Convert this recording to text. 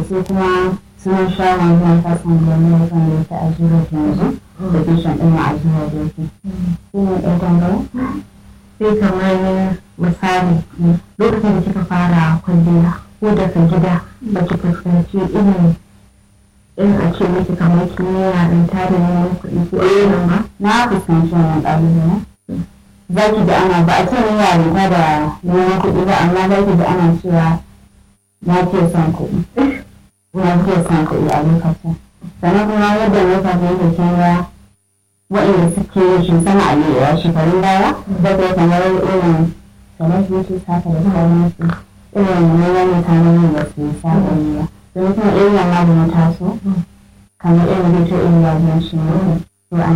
sai kuma sun sha wanzan kasan gwamnati wanda yake a jiro yanzu da bishan ɗin a jiro da yake shi ne ɗan gwangwara sai kamar misali lokacin da kika fara kwalliya ko daga gida ba ki fuskanci irin in a ce miki kamar kimiyya don tare neman kuɗi ko irin ba na fuskanci wannan ƙalubale za ki ji ana ba a ce ni yarinta da neman kuɗi ba amma za ki ji ana cewa na fiye son kuɗi na fiye son kuɗi a lokacin sannan kuma yadda lokacin yake kin ga waɗanda suke yin shi sama a yi shekarun baya da kai kamar irin celebrities haka da sauransu irin neman mutanen da su saba yi ba don kuma irin wannan da na taso kamar irin hoto irin wajen shi ne